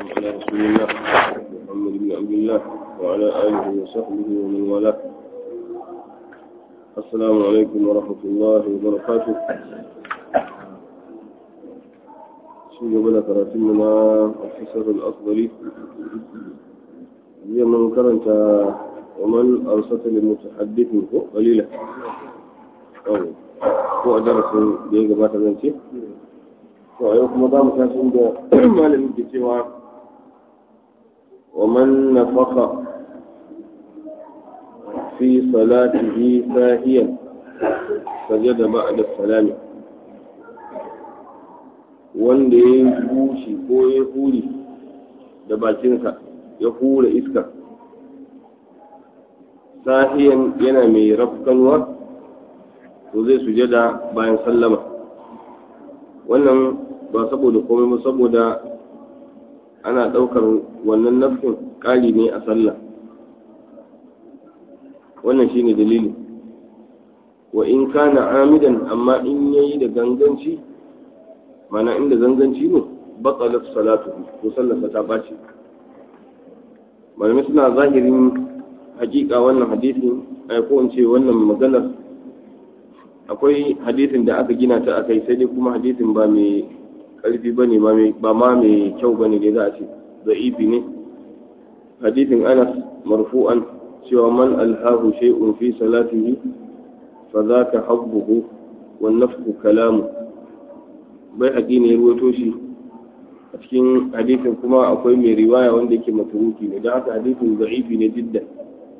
على رسول الله محمد بن عبد الله وعلى آله وصحبه ومن والاه السلام عليكم ورحمة الله وبركاته شو قبل كراتمنا الحسر الأفضل هي من كرنت ومن أرسل للمتحدث قليلا أو ko a darasin da ya gabata zan ce to a yau kuma za mu tashi da malamin ke cewa wa man nafaka fi salatihi sahiyan sajada ba'da salami wanda ya yi bushi ko ya huri da bakinsa ya hura iska sahiyan yana mai rafkanwa to zai sujada bayan sallama wannan ba saboda komai ba saboda ana ɗaukar wannan nafsin ƙari ne a sallah wannan shine dalili wa in kana amidan amma in yayi da ganganci mana inda ganganci ne batsalat salatu to sallarsa ta ɓaci malamai suna zahirin hakika wannan hadisin ko in ce wannan maganar akwai hadisin da aka gina ta akai sai dai kuma hadisin ba mai karfi ba ne ba ma mai kyau ba ne da za a ce za'ifi ne hadisin anas marfu'an cewa man alhahu shay'un fi salatihi fa zaka habbuhu wan nafku kalamu bai haƙi ne ya ruwato shi a cikin hadisin kuma akwai mai riwaya wanda yake maturuki ne don haka hadisin za'ifi ne jiddan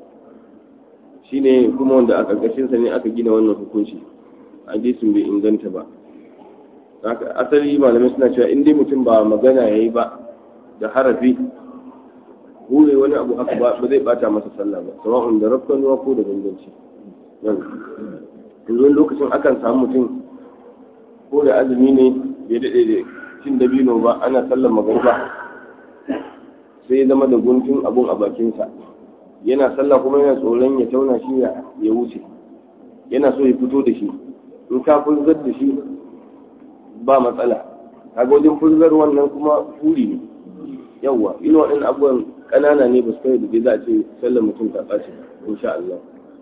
shine kuma wanda a ƙarƙashinsa ne aka gina wannan hukunci hadisin bai inganta ba asali malamai suna cewa in dai mutum ba magana ya yi ba da harafi hure wani abu haka ba zai bata masa sallah ba sawa'un da rafkanuwa ko da ganganci yanzu lokacin akan samu mutum ko da azumi ne bai daɗe da cin dabino ba ana sallar magariba sai zama da guntun abun a bakinsa yana sallah kuma yana tsoron ya tauna shi ya wuce yana so ya fito da shi in ka furzar da shi ba matsala kaga wajen furzar wannan kuma furi ne yawwa ina waɗannan abubuwan ƙanana ne ba su kai da za a ce sallar mutum ta ɓace insha Allah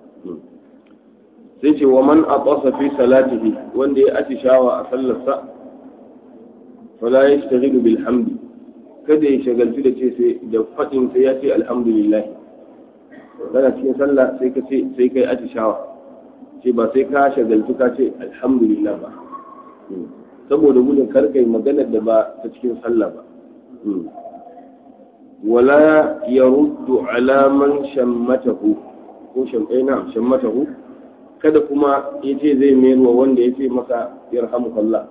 sai ce wa man aqasa fi salatihi wanda ya atishawa a sallarsa fala yashtaghilu bil hamdi kada ya shagaltu da ce sai da fadin sai ya ce alhamdulillah kana cikin sallah sai ka ce sai kai atishawa ce ba sai ka shagaltu ka ce alhamdulillah ba saboda gudun karkai maganar da ba ta cikin sallah ba wala ya ruddu alaman shammatahu ko shamɗaina shammatahu kada kuma ya ce zai mayarwa wanda ya ce masa yarhamukallah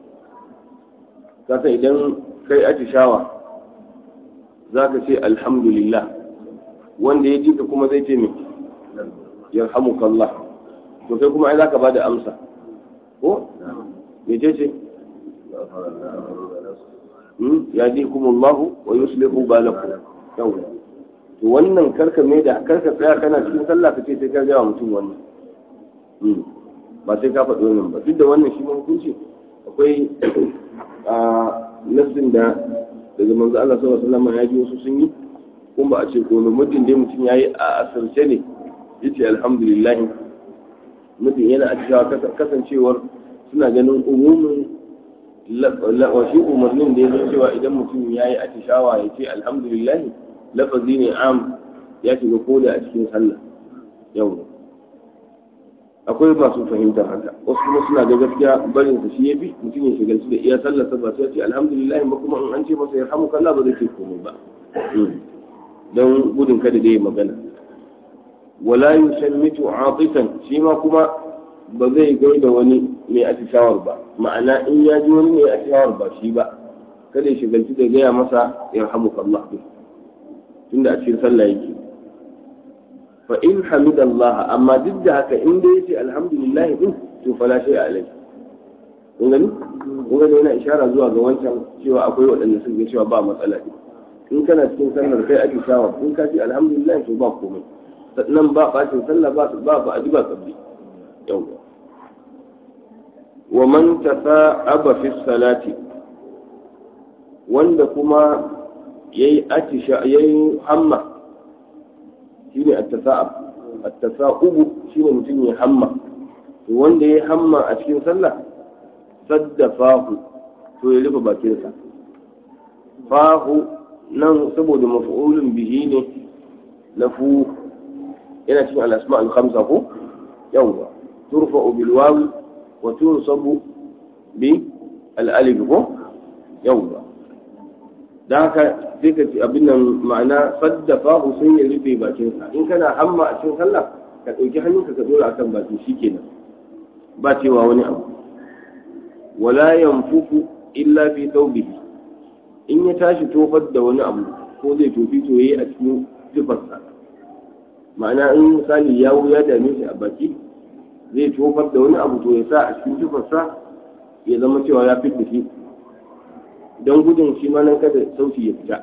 kasa idan kai atishawa za ka ce alhamdulillah wanda ya ji ka kuma zai ce mai yarhamukallah to kai kuma ai zaka bada amsa ko me ce ce ya ji kuma Allah wa yuslihu balakum yawa to wannan karka mai da karka tsaya kana cikin sallah ka ce sai ka ga mutum wannan ba sai ka faɗi wannan ba duk da wannan shi hukunci akwai a nassin da daga manzo Allah sallallahu alaihi wasallam ya ji wasu sun yi kuma ba a ce ko mutum dai mutum yayi a asirce ne yace alhamdulillah mutum yana a cikin kasancewar suna ganin umumin shi umarnin da ya zo cewa idan mutum ya yi atishawa ya ce alhamdulillah lafazi ne am ya shiga koda a cikin sallah yau akwai masu fahimtar haka wasu kuma suna ga gaskiya barin sa shi ya fi mutum ya shigalci da iya sallah ba sai ya ce alhamdulillah ba kuma in an ce masa ya hamu kallah ba zai ce komai ba don gudun kada da ya magana wala yusammitu atifan shi ma kuma ba zai gaida wani mai atishawar ba ma'ana in ya ji wani mai atishawar ba shi ba kada ya shigalci da gaya masa yarhamuka Allah din tunda a cikin sallah yake fa in hamidallah amma duk da haka in dai yace alhamdulillah din to fala shay alai kun gani kun gani yana ishara zuwa ga wancan cewa akwai waɗanda sun ga cewa ba matsala ne in kana cikin sallar kai atishawa in ka ce alhamdulillah to ba komai sannan ba bacin sallah ba ba ba aji ba kabli yawwa wa man tasa'aba fi salati wanda kuma yayi atisha yayi hamma shine at-tasa'ub at-tasa'ub shine mutum ya hamma to wanda ya hamma a cikin sallah saddafahu to ya rufe bakinsa fahu nan saboda maf'ulun bihi ne na fu yana cikin al-asma al-khamsa ko yawwa turfa'u bil wawi wa tunsabu bi al-alif ko yawwa da haka sai ka ci abin nan ma'ana saddafahu sai ya rufe bakinsa in kana hamma a cikin sallah ka ɗauki hannunka ka dora akan baki shikenan ba cewa wani abu wala yanfuku illa fi thawbihi in ya tashi tofar da wani abu ko zai tofi to yayi a cikin tufarsa ma'ana in misali yawo ya dame shi a baki zai tofar da wani abu to ya sa a cikin tufarsa ya zama cewa ya fitta shi don gudun shi ma nan kada sauti ya fita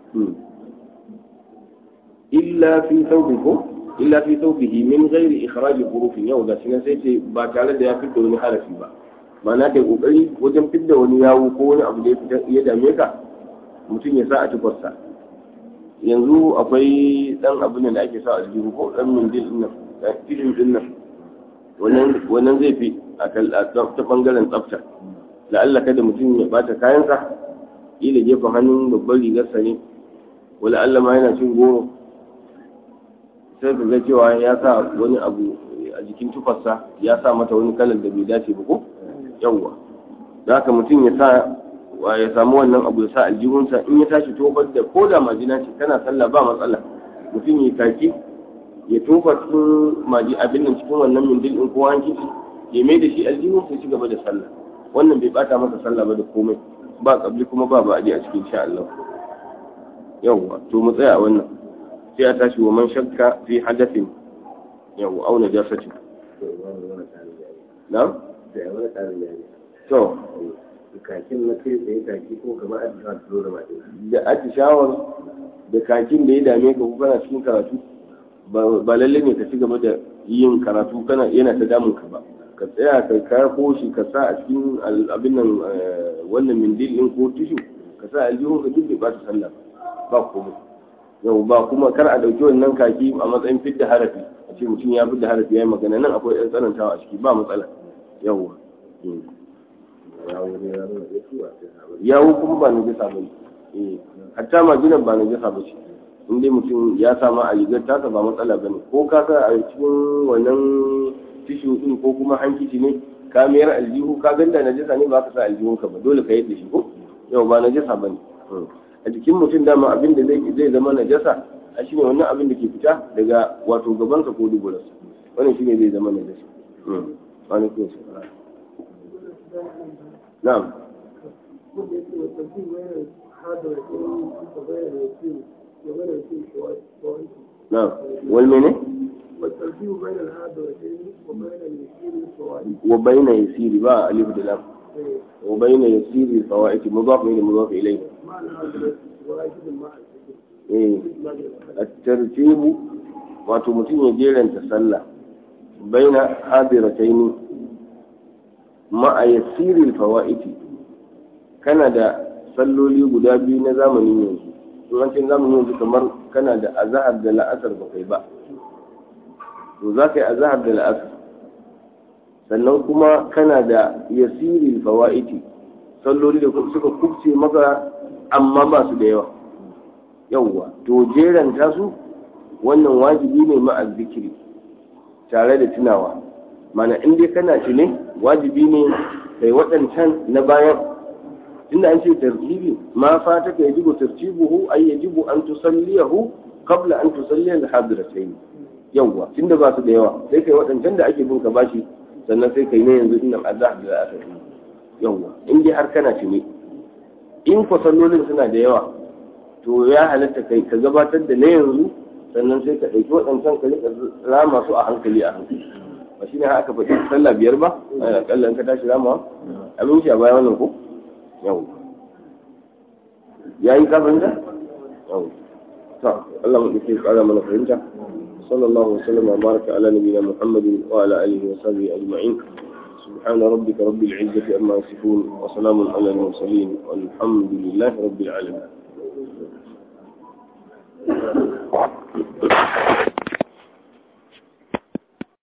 illa fi thawbihi ko illa fi thawbihi min ghairi ikhraj hurufin yau da shi sai ce ba tare da ya fitta wani harafi ba ma'ana kai kokari wajen fidda wani yawo ko wani abu da ya fita ya dame ka mutum ya sa a tufarsa yanzu akwai dan abin da ake sa a jihu ko dan mindil din nan tishin din nan wannan zai fi a ta bangaren tsafta la'alla kada mutum ya bata kayansa ila gefen hannun babban rigarsa ne wala Allah ma yana cin goro sai ka ga cewa ya sa wani abu a jikin tufarsa ya sa mata wani kalar da bai dace ba ko yawwa da haka mutum ya sa ya samu wannan abu ya sa aljihunsa in ya tashi tofar da ko da majina ce kana sallah ba matsala mutum ya kaki ya tofa cikin maji abin nan cikin wannan mindil din ko hankici ya mai da shi aljihun sai ci gaba da sallah wannan bai bata masa sallah ba da komai ba kabli kuma ba ba a cikin sha Allah yawwa to mu tsaya a wannan sai a tashi wa man shakka fi hadathin yawwa au najasatin na'am to kakin na kai tsaye kaki ko kamar a cikin da mace da atishawar da kakin da ya dame ka ko kana cikin karatu ba lalle ne ka ci gaba da yin karatu kana yana ta damun ka ba ka tsaya ka karko shi ka sa a cikin abin nan wannan mindil din ko tishu ka sa aljihun ka duk ba ta sallah ba komai yau ba kuma kar a dauki wannan kaki a matsayin fidda harafi a ce mutum ya fidda harafi yayi magana nan akwai ɗan tsanantawa a ciki ba matsala yawwa yawo kuma ba najasa ba ne hatta majinan ba najasa ba ce in dai mutum ya sama a rigar tasa ba matsala ba ne ko ka sa a cikin wannan tishu din ko kuma hankici ne ka mayar aljihu ka ganda najasa ne ba ka sa aljihun ka ba dole ka yadda shi ko yau ba najasa ba ne a jikin mutum dama abin da zai zama najasa a shi ne wannan abin da ke fita daga wato gabansa ko duburarsa wannan shi ne zai zama najasa wani kuma نعم نعم والمنه والترتيب بين الحاضرتين وبين اليسير والفوائد وبين يسير بقى ألف دلام وبين يسير الفوائد مضاف إلى مضاف إليه مع الحاضرة واجب مع إيه. الترتيب wato mutum ya jeranta sallah baina hadirataini ma'a yasiril fawaiti kana da salloli guda biyu na zamanin yanzu in an ce zamanin yanzu kamar kana da azahar da la'asar ba kai ba to za ka yi azahar da la'asar sannan kuma kana da yasiril fawaiti salloli da suka kubce maka amma ba su da yawa yawwa to jeranta su wannan wajibi ne ma'a zikiri tare da tunawa mana in dai kana tune wajibi ne kai waɗancan na bayan inda an ce tartibi ma fata ka yajibu tartibuhu ay yajibu an tusalliyahu qabla an tusalliya al-hadiratayn yawwa tunda ba su da yawa sai kai waɗancan da ake bin ka bashi sannan sai kai ne yanzu innan azhar da asar yawwa in dai har kana tune in ko sallolin suna da yawa to ya halatta kai ka gabatar da na yanzu sannan sai ka ɗauki waɗancan ka rika rama su a hankali a hankali ba shi ne aka faɗi sallah biyar ba a ƙalla in ka tashi ramawa abin shi a baya wannan ko yau ya yi kafin da yau ta Allah mu ɗauke ƙara mana fahimta sallallahu alaihi wasallam wa baraka ala nabiyina muhammadin wa ala alihi wa sahbihi ajma'in سبحان ربك رب العزة أما يصفون وسلام على المرسلين والحمد لله رب العالمين